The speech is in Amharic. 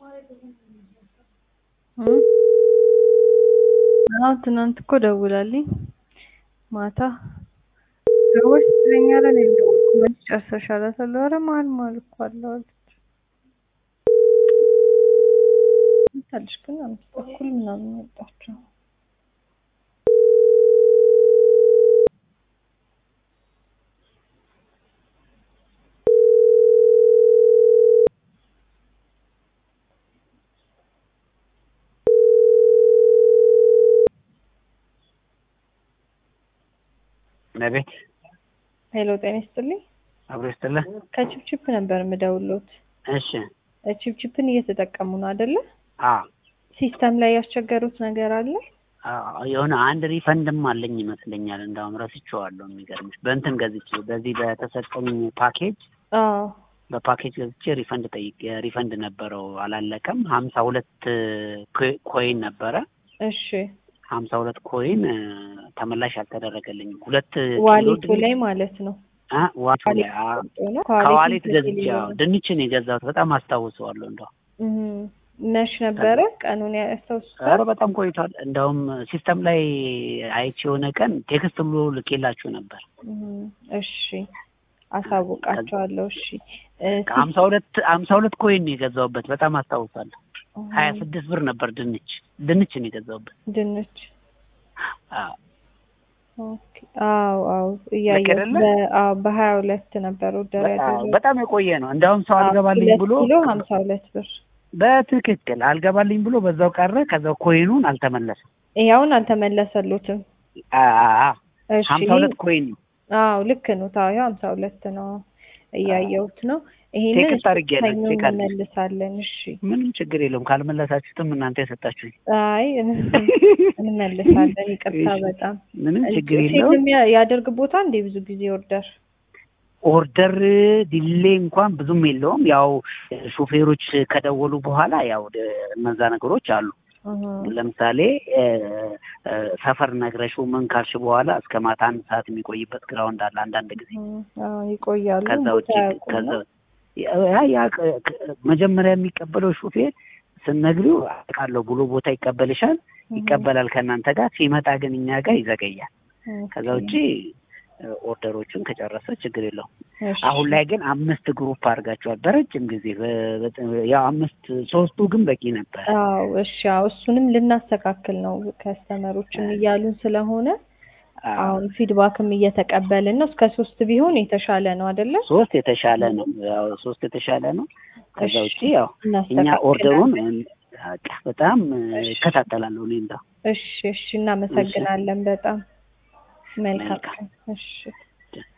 አዎ ትናንት እኮ ደውላልኝ ማታ ደወልሽ ትለኛለህ እኔም ደወልኩ መች ጨርሰሻል እላታለሁ ኧረ መሀል መሀል እኮ አለው አለች መታለች ግን አምስት ተኩል ምናምን ነው የወጣችው አቤት ሄሎ ጤና ይስጥልኝ አብሮ ይስጥልህ። ከቺፕቺፕ ነበር የምደውልዎት እሺ ቺፕቺፕን እየተጠቀሙ ነው አይደለ አዎ ሲስተም ላይ ያስቸገሩት ነገር አለ አዎ፣ የሆነ አንድ ሪፈንድም አለኝ ይመስለኛል። እንዳውም ረስቼዋለሁ። የሚገርምሽ በእንትን ገዝቼ በዚህ በተሰጠኝ ፓኬጅ አዎ በፓኬጅ ገዝቼ ሪፈንድ ጠይቄ ሪፈንድ ነበረው አላለቀም። ሀምሳ ሁለት ኮይን ነበረ። እሺ ሀምሳ ሁለት ኮይን ተመላሽ አልተደረገልኝም። ሁለት ዋሌቱ ላይ ማለት ነው አ ዋሌቱ ላይ አ ነው ከዋሌት ገዝቼ ያው ድንችን የገዛሁት በጣም አስታውሰዋለሁ። እንደው መች ነበረ ቀኑን ያስታውሱታል? ኧረ በጣም ቆይቷል። እንደውም ሲስተም ላይ አይቼ የሆነ ቀን ቴክስት ብሎ ልኬላችሁ ነበር። እሺ አሳውቃቸዋለሁ። እሺ ሀምሳ ሁለት ሀምሳ ሁለት ኮይን ነው የገዛሁበት በጣም አስታውሳለሁ። ሀያ ስድስት ብር ነበር ድንች ድንች ነው የገዛሁበት። ድንች አዎ ኦኬ። አዎ አዎ እያየሁ አዎ በሀያ ሁለት ነበር ወደር ያደረገው በጣም የቆየ ነው። እንደውም ሰው አልገባልኝ ብሎ ኪሎ ሀምሳ ሁለት ብር በትክክል አልገባልኝ ብሎ በዛው ቀረ። ከዛው ኮይኑን አልተመለሰም። ይኸውን አልተመለሰሉትም። እሺ ሀምሳ ሁለት ኮይን ነው። አዎ ልክ ነው። ታው ሀምሳ ሁለት ነው እያየሁት ነው። ይሄንን ቴክስት አድርጌያለሁ። ሰኞ ቼክ አድርጌ እንመልሳለን። እሺ ምንም ችግር የለውም። ካልመለሳችሁትም እናንተ የሰጣችሁኝ አይ እንመልሳለን። ይቅርታ በጣም ምንም ችግር ቼክ የለውም። የሚያ- ያደርግ ቦታ እንዴ ብዙ ጊዜ ኦርደር ኦርደር ዲሌ እንኳን ብዙም የለውም። ያው ሹፌሮች ከደወሉ በኋላ ያው እነዛ ነገሮች አሉ። ለምሳሌ እ እ ሰፈር ነግረሽው ምን ካልሽ በኋላ እስከ ማታ አንድ ሰዓት የሚቆይበት ግራውንድ አለ አንዳንድ ጊዜ። አዎ ይቆያሉ። ከዛ ውጭ ቦታ ያውቁ ከዛ ነው። ያ ያ ቅ- ቅ- መጀመሪያ የሚቀበለው ሹፌር ስነግሪው አውቃለሁ ብሎ ቦታ ይቀበልሻል፣ ይቀበላል ከእናንተ ጋር ሲመጣ ግን እኛ ጋር ይዘገያል። ከዛ ውጭ እ ኦርደሮቹን ከጨረሰ ችግር የለውም። እሺ። አሁን ላይ ግን አምስት ግሩፕ አድርጋቸዋል በረጅም ጊዜ በ- በ- ያው አምስት ሶስቱ ግን በቂ ነበር። አዎ እሺ። አዎ እሱንም ልናስተካክል ነው ከስተመሮችም እያሉን ስለሆነ አሁን ፊድባክም እየተቀበልን ነው። እስከ ሶስት ቢሆን የተሻለ ነው አይደለ? ሶስት የተሻለ ነው። ያው ሶስት የተሻለ ነው። ከዛ እሺ። ውጭ ያው እኛ እናስተካክላለን። ኦርደሩን በቃ በጣም እከታተላለሁ እኔ እንደው እሺ እሺ። እናመሰግናለን በጣም መልካም መልካም። እሺ